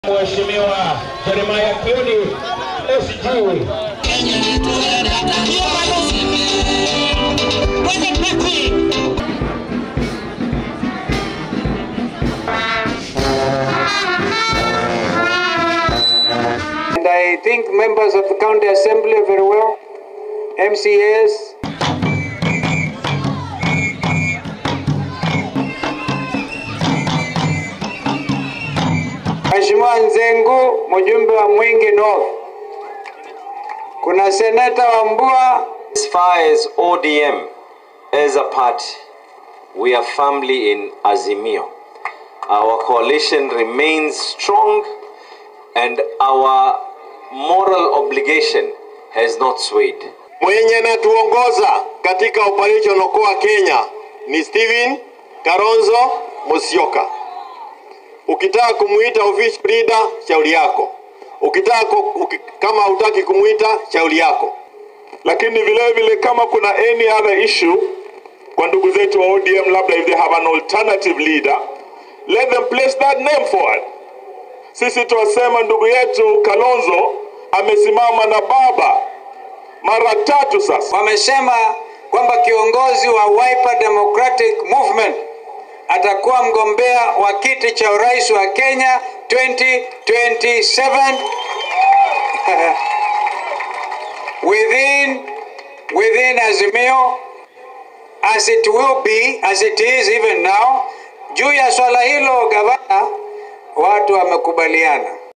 Mheshimiwa Jeremiah Kioni SG. And I think members of the county assembly very well, MCAs, Mheshimiwa Nzengu, mjumbe wa Mwingi North. Kuna seneta wa Mbua, As far as ODM as a party, we are firmly in Azimio. Our coalition remains strong and our moral obligation has not swayed. Mwenye anatuongoza katika operation Okoa Kenya ni Steven Karonzo Musyoka. Ukitaka kumuita official leader, shauri yako. Ukitaka ku- uki, kama hutaki kumuita, shauri yako. lakini vile vile kama kuna any other issue kwa ndugu zetu wa ODM, labda if they have an alternative leader, let them place that name forward. Sisi tuwasema ndugu yetu Kalonzo amesimama na baba mara tatu sasa. wamesema kwamba kiongozi wa Wiper Democratic Movement atakuwa mgombea wa kiti cha urais wa Kenya 2027 within within Azimio as it will be as it is even now. Juu ya swala hilo, gavana, watu wamekubaliana